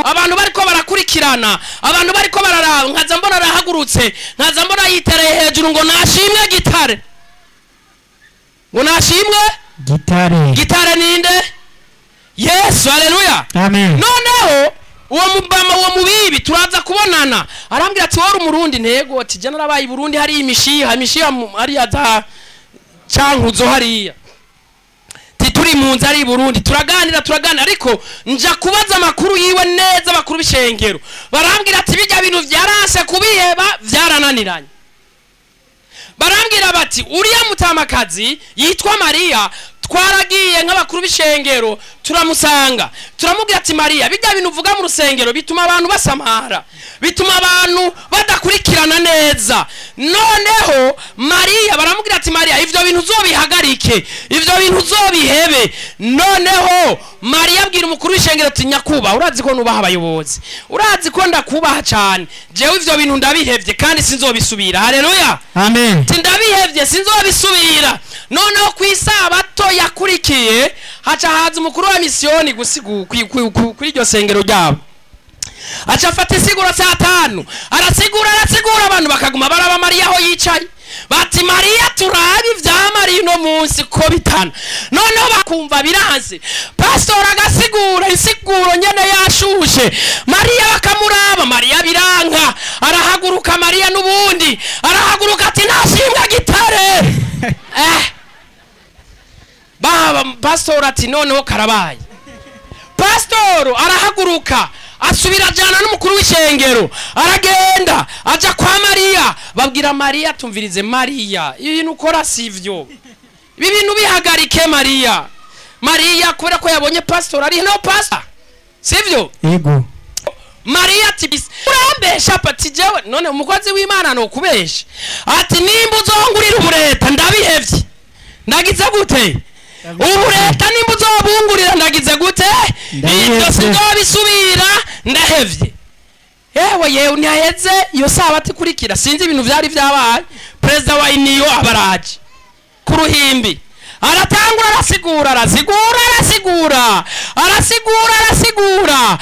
abantu bariko barakurikirana abantu bariko bararaba nkaza mbona arahagurutse nkaza mbona yitereye hejuru ngo nashimwe gitare ngo nashimwe gitare gitare ninde yesu haleluya amen noneho uwo mubama uwo mubibi turaza kubonana arambwira ati wari umurundi ntego ati jya narabaye i burundi hariya imishiha imishiha mu- hariya za cankuzo hariya ti turi mu nzu ari i burundi turaganira turaganira ariko nja kubaza amakuru yiwe neza amakuru b'ishengero barambwira ati bijya bintu byaranse kubiheba byarananiranye barambwira bati uriya mutamakazi yitwa mariya twaragiye nk'abakuru b'ishengero turamusanga turamubwira ati mariya bijya bintu uvuga mu rusengero bituma abantu basamara bituma abantu badakurikirana neza noneho mariya baramubwira ati mariya ivyo bintu uzobihagarike ivyo bintu uzobihebe noneho mariya abwira umukuru w'ishengero ati nyakubaha urazi ko nubaha abayobozi urazi ko ndakubaha cane jewe ivyo bintu ndabihevye kandi sinzobisubira haleluya amen ati ndabihevye sinzobisubira noneho ku isabato yakurikiye haca haza umukuru wa misiyoni gusigu- kwi- kwi- kwi- kuri iryo sengero ryabo aca afata isiguro saa tanu arasigura arasigura abantu bakaguma baraba mariya aho yicaye bati mariya turabe ibya mariya uno munsi ko bitana noneho bakumva biranze pasitori agasigura insiguro nyene yashushe mariya bakamuraba mariya biranka arahaguruka mariya n'ubundi arahaguruka ati nashimwe gitare eh. baba pasitori ati noneho karabaye pasitoro arahaguruka asubira ajyana n'umukuru w'ishengero aragenda ajya kwa mariya babwira mariya tumvirize mariya ibintu ukora si byo ibi bintu bihagarike mariya mariya kubera ko yabonye pasitori ari no pasita si byo ego mariya ati bisi urambesha pati jewe none umukozi w'imana ni ukubesha ati nimba uzongurira ubureta ndabihevye ndagize gute ubureta nimba uzobungurira ndagize gute Ndabihevye. ibyo sinzobisubira ndahevye yewe yewe ntihaheze iyo sabato ikurikira sinzi ibintu vyari vyabaye perezida wa iniyo abaraje ku ruhimbi aratangura arasigura arasigura arasigura arasigura arasigura